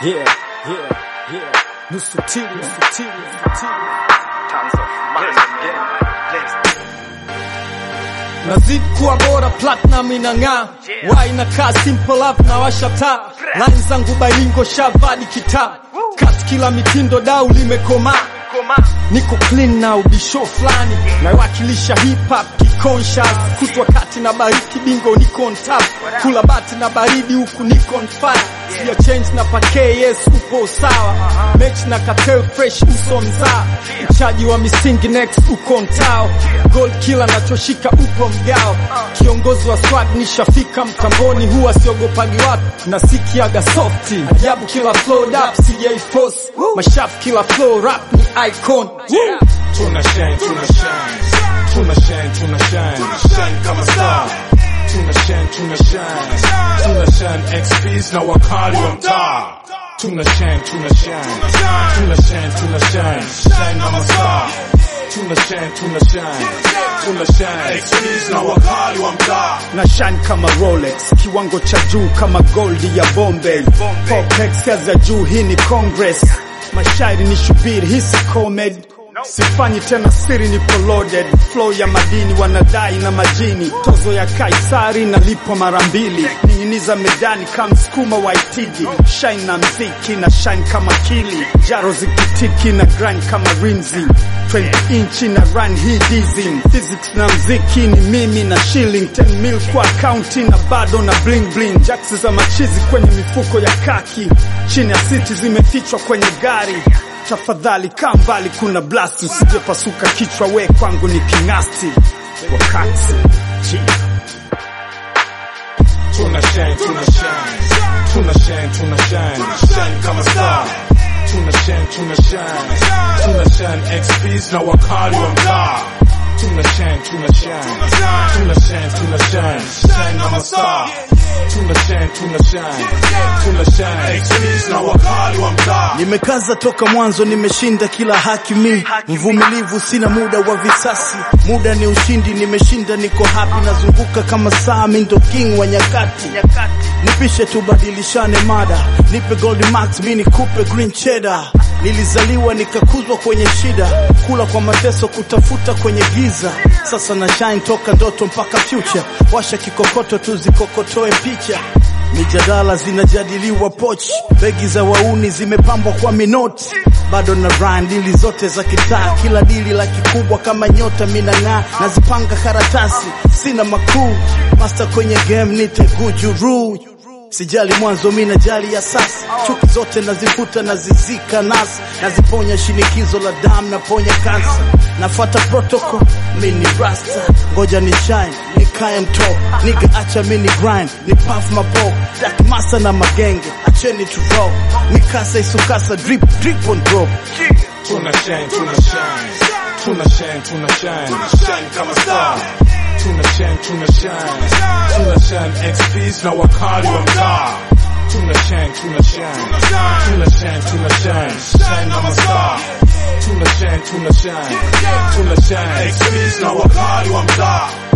Yeah, yeah, yeah. Nusu tili, nusu tili, nusu tili. Nazidi kuwa bora, platinum inang'aa, wai inakaa simple up na washa taa, line zangu bailingo shavadi kitaa, kat kila mitindo dau limekomaa, niko clean na ubisho fulani, nawakilisha hip hop kiconscious, kutwa kati na bariki bingo, niko on top, kula bati na baridi huku niko on fire, siya change na pake, yes upo sawa, mechi na cartel fresh uso mzaa, mchaji wa misingi next uko mtao, gold killer nachoshika upo mgao, kiongozi wa swag nishafika mtamboni, huwa siogopagi watu na sikiaga softi, ajabu kila flow dap sijaiforce, mashafu kila flow rap ni icon Woo! Tuna shine, tuna shine, tuna shine, tuna shine, shine kama star. Tuna shine, tuna shine, tuna shine, XPs na wakali wa mtaa. Tuna shine, tuna shine, tuna shine, tuna shine, shine kama star. Tuna shine, tuna shine, tuna shine, XPs na wakali wa mtaa. na shine kama Rolex, kiwango cha juu kama goldi ya Bombay. Popex kazi ya juu, hii ni Congress. Mashairi ni shubiri, hii si comedy. Sifanyi tena siri, nipo loaded. Flow ya madini wanadai na majini, tozo ya Kaisari nalipwa mara mbili. Ning'iniza medani kama msukuma wa Itigi, shine na mziki na shine kama kili, jaro zikitiki na grind kama rimzi 20 inchi na run hii dizim physics na mziki ni mimi na shilling 10 mil kwa akaunti na bado na bling bling jacks za machizi kwenye mifuko ya kaki chini ya siti zimefichwa kwenye gari tafadhali kaa mbali kuna blast usijepasuka kichwa we kwangu ni kingasti wakati G. Tuna shine, tuna shine, tuna shine, tuna shine, shine kama star. Tuna shine, tuna shine, tuna shine, XPs na wakali wa mtaa. Tuna shine, tuna shine, tuna shine, tuna shine, shine kama star. Tuna shine, tuna shine, tuna shine, XPs na wakali wa mtaa. Nimekaza toka mwanzo, nimeshinda kila haki mi mvumilivu, sina muda wa visasi, muda ni ushindi, nimeshinda, niko happy, nazunguka kama saa, mi ndo king wa nyakati. Nipishe tubadilishane mada, nipe gold max, mi nikupe green cheddar. Nilizaliwa nikakuzwa kwenye shida, kula kwa mateso, kutafuta kwenye giza. Sasa na shine toka ndoto mpaka future, washa kikokoto tuzikokotoe picha Mijadala zinajadiliwa pochi, begi za wauni zimepambwa kwa minoti, bado na rhyme dili zote za kitaa, kila dili la kikubwa kama nyota minang'aa, nazipanga karatasi, sina makuu, master kwenye game nite gujuru Sijali mwanzo mi najali ya sasa, chuki zote nazifuta nazizika nasi, naziponya shinikizo la damu, naponya kansa, nafuata protocol, mi ni rasta, ngoja ni shine nikae mto, niga acha mi ni grind, ni puff mapo, dark masa na magenge, acheni tu roll, mikasa isukasa, drip drip on drop. Tuna shine, tuna shine, tuna shine, tuna shine, shine kama star. Tuna shine, tuna shine, tuna shine, XPs na wakali wa mtaa. Tuna shine, tuna shine, tuna shine, tuna shine, shine kama star. Tuna shine, tuna shine, tuna shine, XPs na wakali wa mtaa.